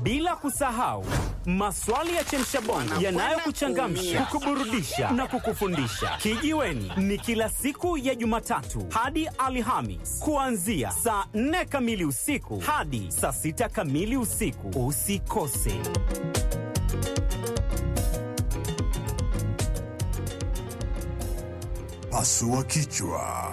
bila kusahau maswali ya chemshabongo yanayokuchangamsha, kukuburudisha na kukufundisha. Kijiweni ni kila siku ya Jumatatu hadi Alhamis kuanzia saa 4 kamili usiku hadi saa 6 kamili usiku. Usikose. Pasua kichwa.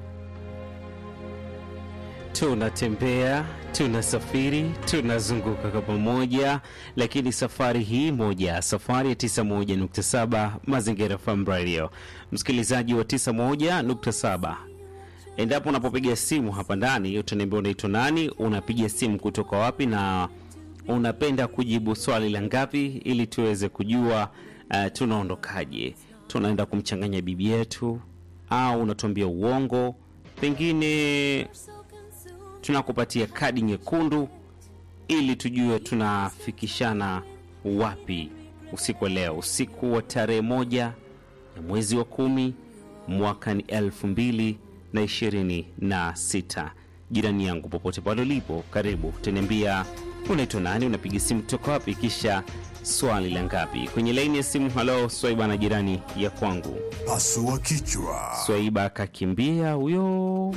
Tunatembea, tunasafiri, tunazunguka kwa pamoja, lakini safari hii moja, safari ya 91.7 Mazingira FM Radio. Msikilizaji wa 91.7, endapo unapopiga simu hapa ndani, utaniambia unaitwa nani, unapiga simu kutoka wapi, na unapenda kujibu swali la ngapi, ili tuweze kujua uh, tunaondokaje, tunaenda kumchanganya bibi yetu au unatuambia uongo, pengine tunakupatia kadi nyekundu ili tujue tunafikishana wapi usiku wa leo, usiku wa tarehe moja ya mwezi wa kumi mwaka ni elfu mbili na ishirini na sita. Jirani yangu popote pale ulipo, karibu tuniambia unaitwa nani, unapiga simu toka wapi, kisha swali la ngapi kwenye laini ya simu. Halo Swaiba na jirani ya kwangu. Pasua kichwa. Swaiba akakimbia huyo.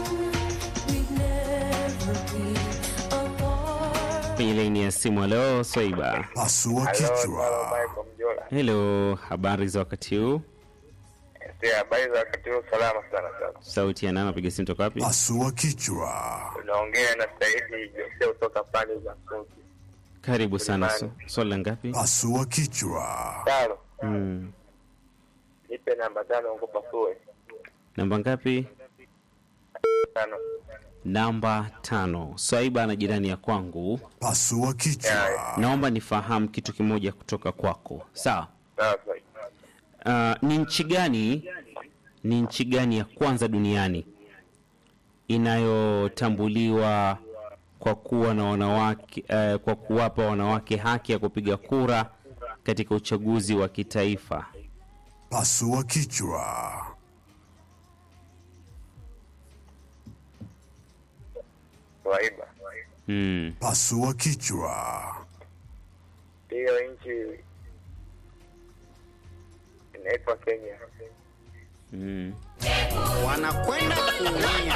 kwenye laini ya simu. Halo Swaiba. Pasua kichwa. Helo, habari za wakati huu? Habari za wakati huu, salama sana sana. Sauti ya nani? Napiga simu toka wapi? Pasua kichwa. Unaongea na Saidi Jose kutoka pande za Msungi. Karibu sana. So- Swali la ngapi? Pasua kichwa. Tano, Mm. nipe namba tano nikupasue. Namba ngapi? Tano. Namba tano. Swaiba na jirani ya kwangu, Pasua kichwa. naomba nifahamu kitu kimoja kutoka kwako, sawa? Sawa Saidi. Uh, ni nchi gani ni nchi gani ya kwanza duniani inayotambuliwa kwa kuwa na wanawake uh, kwa kuwapa wanawake haki ya kupiga kura katika uchaguzi wa kitaifa? Pasua kichwa. Swaiba. Mm. Pasua kichwa. Hiyo nchi inaitwa Kenya. Mm. wanakwenda kuumia.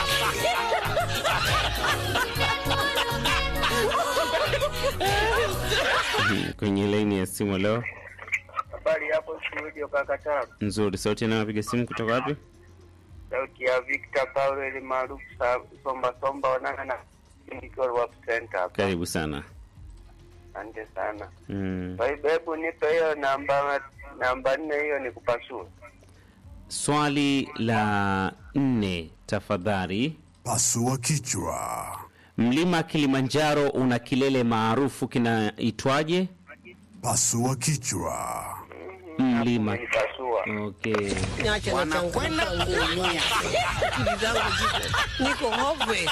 Mhm. Kwenye laini ya simu leo Habari hapo studio kaka Tabu. nzuri. Sauti anayopiga simu kutoka wapi? Sauti ya Victor Paulo ile maarufu sa- Somba Somba wanana na Clinical Work Center hapa. Karibu sana. Asante sana. Mm. Swaiba, hebu nipe hiyo namba namba nne hiyo nikupasue. Swali la nne tafadhali. Pasua kichwa. Mlima Kilimanjaro una kilele maarufu kinaitwaje? Pasua kichwa. Mlima. Nipasua. Okay. Niache na changu kwenda kuumia. Akili zangu ziko niko hopeless.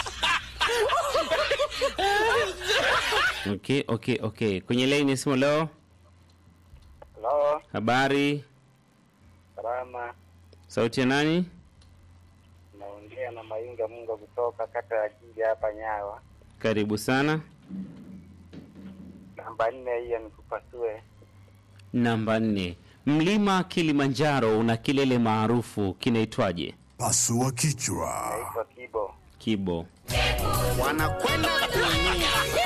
Okay, okay, okay. Kwenye line ya simu leo, Hello, habari, salama. sauti ya nani? Naongea na Mainga Munga kutoka kata ya Jinja hapa Nyawa. Karibu sana. Namba nne hiyo nikupasue. Namba nne. Mlima Kilimanjaro una kilele maarufu kinaitwaje? Pasua kichwa. Naitwa Kibo. Kibo. Wanakwenda kuumia.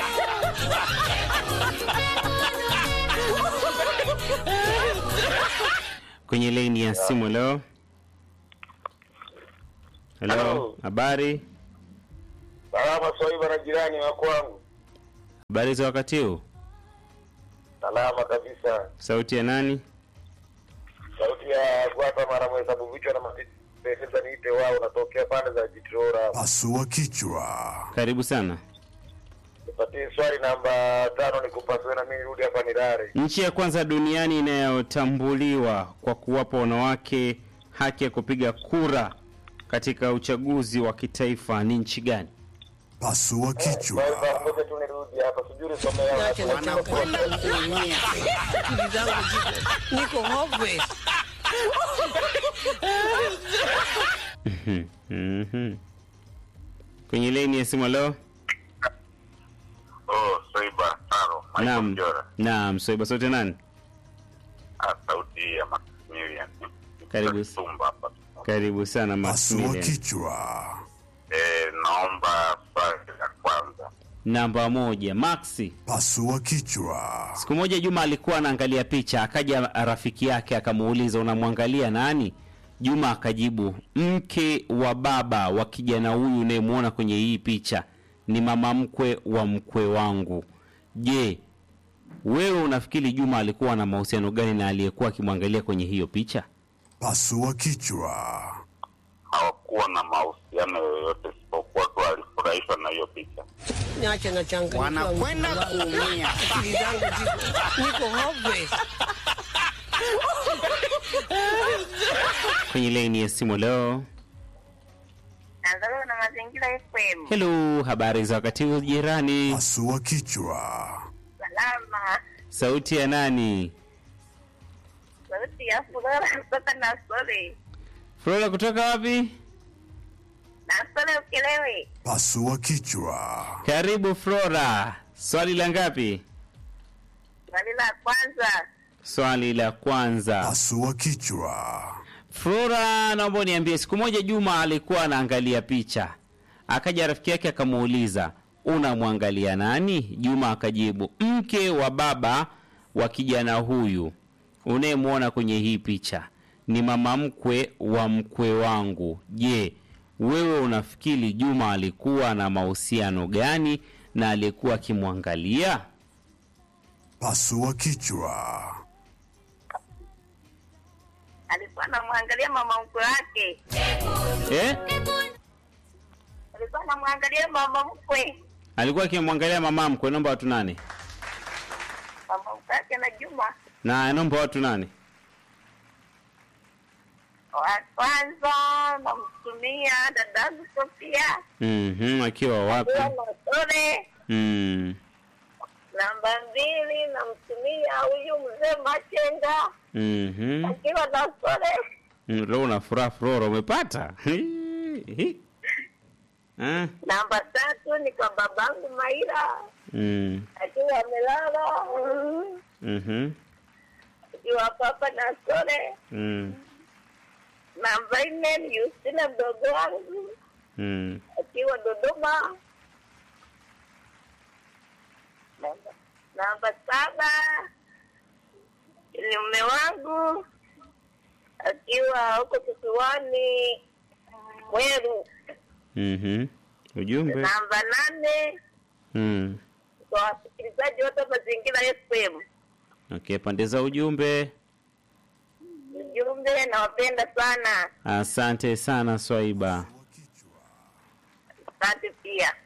Kwenye line ya simu leo. Hello, Hello. habari, Salama Swaiba na jirani wa kwangu. habari za wakati huu? Salama kabisa. Sauti ya nani? Sauti ya Gwata mara mhesabu vichwa na mapesa niite wao natokea pande za Jitrora. Pasua kichwa. Karibu sana. Nipatie swali namba tano nikupasue na mimi nirudi hapa nilale. Nchi ya kwanza duniani inayotambuliwa kwa kuwapa wanawake haki ya kupiga kura katika uchaguzi wa kitaifa ni nchi gani? Pasua kichwa. Swaiba ngoja tu nirudi hapa sijui nisomea Niache na changu kwenda kuumia. Akili zangu ziko niko hopeless. Mhm. Kwenye laini ya simu leo, Oh, Swaiba tano. Naam. Mjora. Naam, Swaiba sote nani? Ah, sauti ya Maximilian. Karibu. Tumba hapa. Karibu sana Pasua Maximilian. kichwa. Eh, naomba swali la kwanza. Namba moja, Maxi. Pasua kichwa. Siku moja Juma alikuwa anaangalia picha, akaja rafiki yake akamuuliza, unamwangalia nani? Juma akajibu, mke wa baba wa kijana huyu unayemwona kwenye hii picha ni mama mkwe wa mkwe wangu. Je, wewe unafikiri Juma alikuwa na mahusiano gani na aliyekuwa akimwangalia kwenye hiyo picha? Pasua kichwa. Hawakuwa na mahusiano yoyote isipokuwa tu alifurahishwa na hiyo picha. Niache na changanyikiwa. Wanakwenda kuumia. Akili zangu ziko niko hopeless. Kwenye laini ya simu leo. Nazaliwa na mazingira FM. Hello, habari za wakati huu jirani? Pasua kichwa. Salama. Sauti ya nani? Sauti ya furaha kutoka Nasole. Flora kutoka wapi? Nasole ukelewe. Pasua kichwa. Karibu Flora. Swali la ngapi? Swali la kwanza. Swali la kwanza. Pasua kichwa. Flora, naomba uniambie, siku moja Juma alikuwa anaangalia picha, akaja rafiki yake akamuuliza, unamwangalia nani? Juma akajibu, mke wa baba wa kijana huyu unayemwona kwenye hii picha ni mama mkwe wa mkwe wangu. Je, wewe unafikiri Juma alikuwa na mahusiano gani na aliyekuwa akimwangalia? Pasua kichwa. Alikuwa anamwangalia mama mkwe wake. Eh? Alikuwa anamwangalia mama mkwe. Alikuwa akimwangalia mama mkwe. Naomba watu nane Mama mkwe wake na Juma. na naomba watu nane. Wa kwanza namtumia dadangu Sofia. Mhm, akiwa wapi? Akiwa Nasole. Mm. Namba mbili namtumia huyu mzee Machenga. Mhm. Akiwa Nasole. Mm, Leo una furaha Flora umepata? Ah. Namba tatu ni kwa babangu Maira. Mm. Akiwa amelala. Mhm. Akiwa papa Nasole. Mm. Namba nne ni Justina mdogo wangu Mm. akiwa Dodoma. Namba, namba saba ni mume wangu akiwa huko kisiwani Mweru. Mhm. Ujumbe. Namba nane Mm. kwa wasikilizaji wote wa Mazingira FM. Okay, pande za ujumbe. Ujumbe, nawapenda sana, Asante sana Swaiba. asante pia.